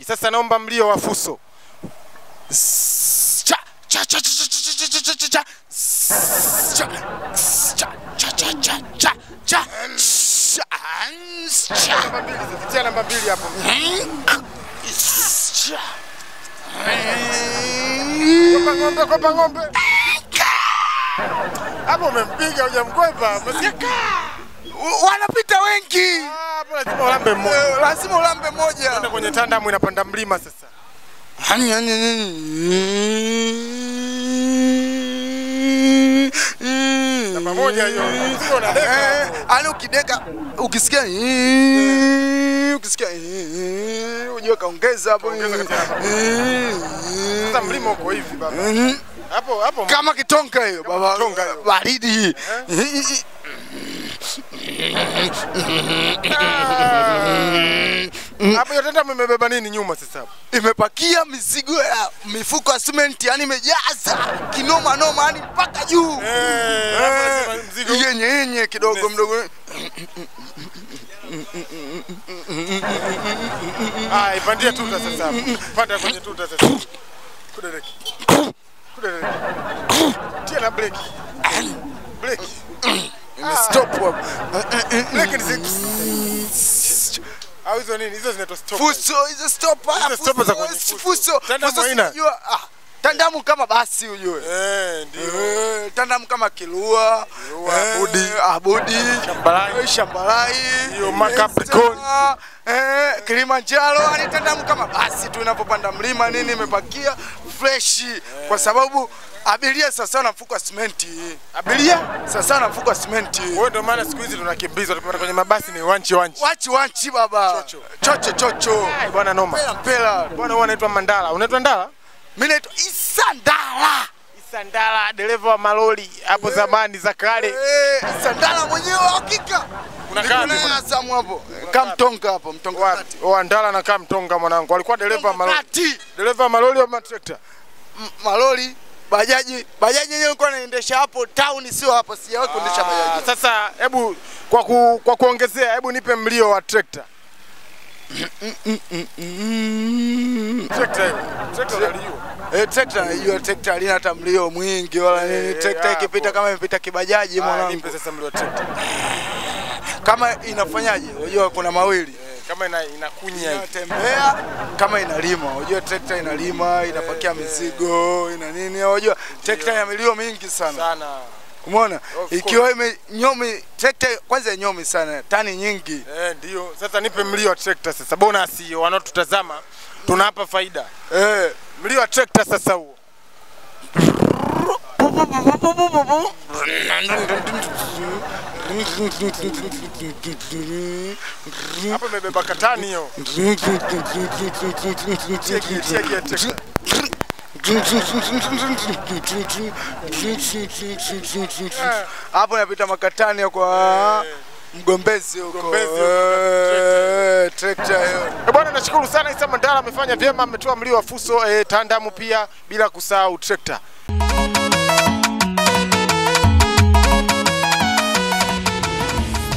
zaidi. Sasa naomba mlio wa fuso. Cha cha cha cha cha cha cha cha cha. Cha cha cha cha cha cha cha. Cha. Namba mbili sasa, tia namba mbili hapo. Cha. Kopa ng'ombe, kopa ng'ombe. Hapo umempiga hujamkwepa. Umesikia? Wanapita wengi. Ah, Hapo lazima ulambe mmoja. Eh, Lazima ulambe moja. Kwenda kwenye tandamu inapanda mlima sasa. Namba moja hiyo. Sio unadeka hapo. Ani ukideka ukisikia ukisikia ujue kaongeza hapo. Kaongeza katika Sasa mlima uko hivi baba. Hapo hapo Kama kitonga hiyo baba. kitonga hiyo. Baridi. hapo hiyo tandamu imebeba nini nyuma sasa hapo? Imepakia mizigo ya mifuko ya simenti, yani imejaza kinoma noma, yani mpaka juu. Eh, hapo lazima mzigo yenye yenye kidogo Yes. mdogo. Ah, ipandie tuta sasa hapo. Panda kwenye tuta sasa. Kudereki. Kudereki. Tia na breki. Breki. Stop hapo. Breki ni zi- Au hizo nini? Hizo zinaitwa stop. Fuso hizo stop Hizo stop za kwenye fuso. fuso. Tandamu Fuso haina. sijua. Ah, tandamu kama basi ujue. Eh, ndio. Eh, tandamu kama kilua, Kilua, eh, Abudi. abudi, Shambalai. eh, shambalai, Hiyo eh, Macapricorn. Sema, eh, Kilimanjaro, yani tandamu kama basi tu inapopanda mlima nini imepakia fresh kwa sababu abiria sasa na mfuko wa simenti. Abiria? Sasa na mfuko wa simenti. Wewe ndio maana siku hizi tunakimbizwa tukipata kwenye mabasi ni wanchi wanchi. Wachi wachi baba. Chocho. Chocho chocho. Ai, Bwana noma. Mpela mpela. Bwana huwa anaitwa Mandala. Unaitwa Ndala? Mimi naitwa Isandala. Isandala, dereva wa malori hapo zamani za kale. Eh, Isandala mwenyewe wa hakika. Unakaa Niko naye wapi? Azamu hapo. Kamtonga hapo, mtonga Wapi? kati. Oh, Ndala anakaa Mtonga mwanangu. Alikuwa dereva wa malori. Kati. Dereva wa malori au matrekta? M- Malori, bajaji, bajaji yenyewe nilikuwa naendesha hapo town sio hapa, sijawahi kuendesha Ah, bajaji. Sasa hebu kwa ku, kwa kuongezea hebu nipe mlio wa trekta. Trekta hiyo. Trekta unalijua. Eh, trekta hiyo trekta halina hata mlio mwingi wala nini. Eh, Trekta hapo. ikipita kama imepita kibajaji Ah, mwanangu. nipe sasa mlio wa trekta. Kama inafanyaje? Unajua kuna mawili. Eh, Kama ina inakunya hivi. inatembea kama inalima. Unajua trekta inalima, inapakia mizigo, ina nini? Unajua trekta ina milio mingi sana. sana. Umeona? Of Ikiwa ime nyomi trekta kwanza nyomi sana, tani nyingi. Eh, ndio. Sasa nipe mlio wa trekta sasa. Bonus hiyo wanaotutazama tunawapa faida. Eh, Mlio wa trekta sasa huo. Hapo imebeba katani hiyo. Cheki, cheki ya trekta. hapo napita makatani kwa mgombezi huko. Mgombezi huko, Eh, trekta hiyo. Eh, Bwana nashukuru sana Isa Mandala amefanya vyema, ametoa mlio wa fuso eh, tandamu pia bila kusahau trekta.